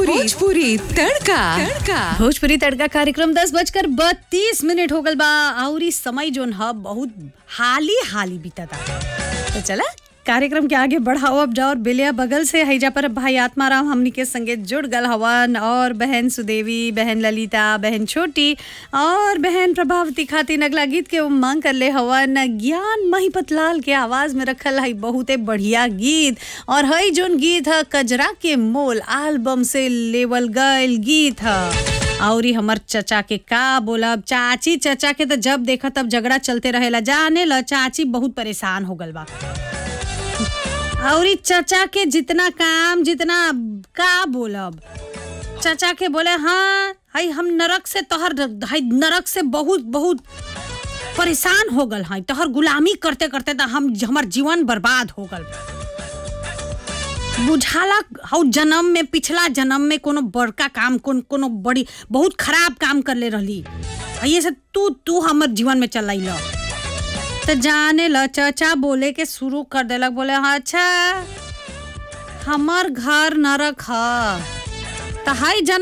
भोजपुरी भोजपुरी तड़का तड़का भोजपुरी तड़का कार्यक्रम दस बजकर बत्तीस मिनट हो गल बा और इस समय जोन ह बहुत हाली हाली बीतता तो चला कार्यक्रम के आगे बढ़ाओ अब जाओ और बेलिया बगल से हैजा पर भाई आत्माराम हमनी के संगे जुड़ गल हवन और बहन सुदेवी बहन ललिता बहन छोटी और बहन प्रभावती खातिर अगला गीत के मांग कर ले हवन ज्ञान महिपत लाल के आवाज में रखल है बहुते बढ़िया गीत और हई जोन गीत है कजरा के मोल एल्बम से लेवल गयल गीत है और ई हमर चचा के का बोलब चाची चचा के तो जब देखा तब झगड़ा चलते रहेला जाने ल चाची बहुत परेशान हो गल बा और ई चचा के जितना काम जितना का बोलब चचा के बोले हाँ हई हम नरक से तोहर हई नरक से बहुत बहुत परेशान हो गल हई तोहर गुलामी करते करते तो हम हमर जीवन बर्बाद हो गल बुझाला हौ जन्म में पिछला जन्म में कोनो बड़का काम कोन कोनो बड़ी बहुत खराब काम कर ले रहली ये से तू तू हमर जीवन में चल ल तो जाने ल चचा बोले के शुरू कर देलक बोले हाँ अच्छा हमर घर नरक ह तो हाई जन्म